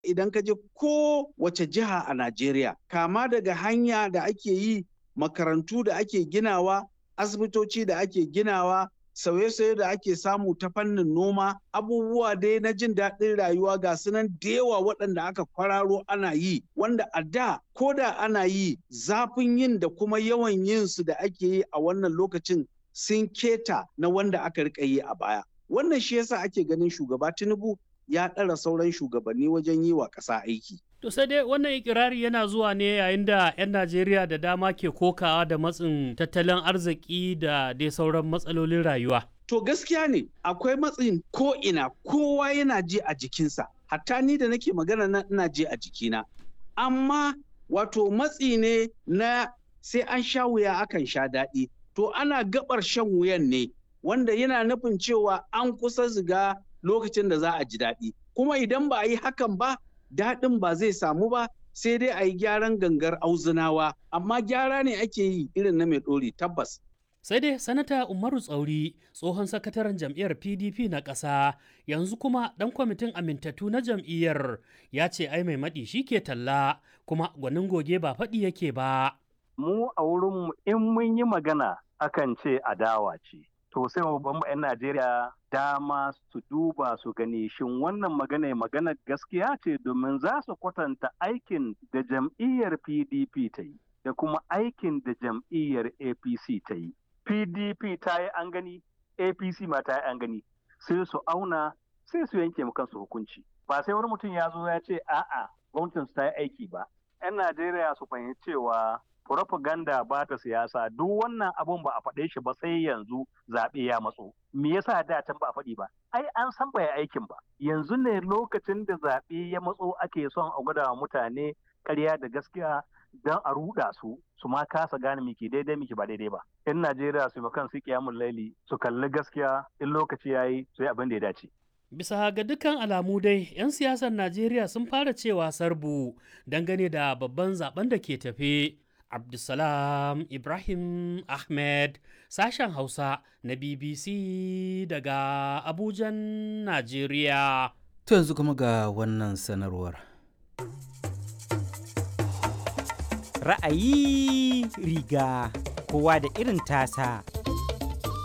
idan ka je ko wace jiha a Najeriya kama daga hanya da ake yi makarantu da ake ginawa asibitoci da ake ginawa sauye-sauye da ake samu ta fannin noma abubuwa dai na jin daɗin rayuwa ga sunan da yawa waɗanda aka kwararo ana yi wanda a da ko da ana yi zafin yin da kuma yawan yin su da ake yi a wannan lokacin sun keta na wanda aka rika yi a baya wannan shi yasa ake ganin shugaba tinubu ya ɗara sauran shugabanni wajen yi wa ƙasa aiki To sai dai wannan ikirari yana zuwa ne yayin da 'yan Najeriya da dama ke kokawa da matsin tattalin arziki da dai sauran matsalolin rayuwa. To gaskiya ne akwai matsin ko ina kowa yana ji a jikinsa. Hatta ni da nake magana na ina ji a jikina. Amma wato matsi ne na sai an sha wuya akan sha daɗi. To ana gabar shan wuyan ne wanda yana nufin cewa an kusa ziga lokacin da za a ji daɗi. Kuma idan ba a yi hakan ba daɗin ba zai samu ba sai dai a yi gyaran gangar auzunawa amma gyara ne ake yi irin na mai ɗori tabbas. Sai dai sanata Umaru Tsauri tsohon sakataren jam'iyyar PDP na ƙasa yanzu kuma ɗan kwamitin amintattu na jam'iyyar ya ce ai mai maɗi shi ke talla kuma gwanin goge ba faɗi yake ba. Mu a wurinmu in mun yi magana akan ce adawa ce. to sai mu ban 'yan Najeriya dama su duba su gani shin wannan magana magana gaskiya ce domin za su kwatanta aikin da jam'iyyar PDP ta yi da kuma aikin da jam'iyyar APC ta yi. PDP ta yi an gani, APC ma ta yi an gani, sai su auna sai su yanke mu kansu hukunci. Ba sai wani mutum ya zo ya ce a'a gwamnatin su ta yi aiki ba. 'Yan Najeriya su fahimci cewa propaganda ba ta siyasa duk wannan abun ba a faɗe shi ba sai yanzu zaɓe ya matso me yasa da can ba a faɗi ba ai an san bai aikin ba yanzu ne lokacin da zaɓe ya matso ake son a gwada wa mutane ƙarya da gaskiya don a ruɗa su su ma kasa gane miki daidai miki ba daidai ba in najeriya su kan su kiyamun laili su kalli gaskiya in lokaci ya yi su yi abin da ya dace Bisa ga dukkan alamu dai, 'yan siyasar Najeriya sun fara cewa sarbu dangane da babban zaben da ke tafe. Abdulsalam Ibrahim Ahmed sashen Hausa na BBC daga Abujan, Najeriya. To yanzu kuma ga wannan sanarwar. Ra'ayi riga kowa da irin tasa.